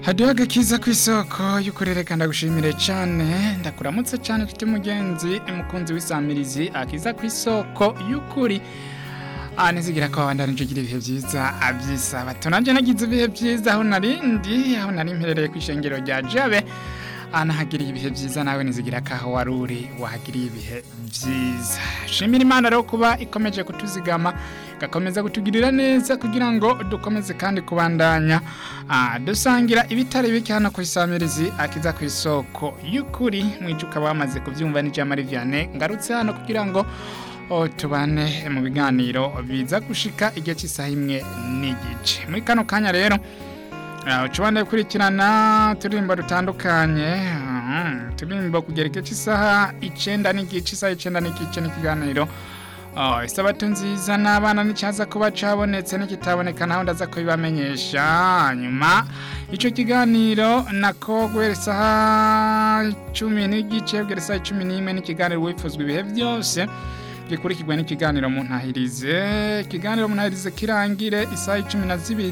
hadiho agakiza ku isoko y'ukurereka ndagushimire cyane ndakuramutse cyane nshuti mugenzi mukunzi w'isamirizi akiza ku isoko y'ukuri aha nizigira ko wabandanije ugira ibihe byiza abyisaba tunajye nagize ibihe byiza aho narindi aho nari mperereye ku ishengero rya jabe aha nahagiriye ibihe byiza nawe nizigira ko aho wari uri wahagiriye ibihe byiza shimira imana rero kuba ikomeje kutuzigama igakomeza kutugirira neza kugira ngo dukomeze kandi kubandanya ah, dusangira ibitari bike hano ku isamirizi akiza ku isoko y'ukuri mwije ukaba wamaze kubyumva n'ijambo Vianney ngarutse hano kugira ngo oh, tubane mu biganiro biza gushika igihe cy'isaha imwe n'igice muri kano kanya rero ucubane gukurikirana uturirimbo dutandukanye mhm, uturirimbo kugera igihe cy'isaha icenda n'igice isaha icenda n'igice n'ikiganiro Oh, isabato nziza n'abana n'icyaza kuba cabonetse n'ikitaboneka naho ndaza kubibamenyesha nyuma ico kiganiro nako guhera isaha cumi n'igice kugera isaha cumi n'imwe n'ikiganiro wifuzwa ibihe byose gikurikirwa n'ikiganiro mu ntahirize ikiganiro mu ntahirize kirangire isaha cumi na zibiri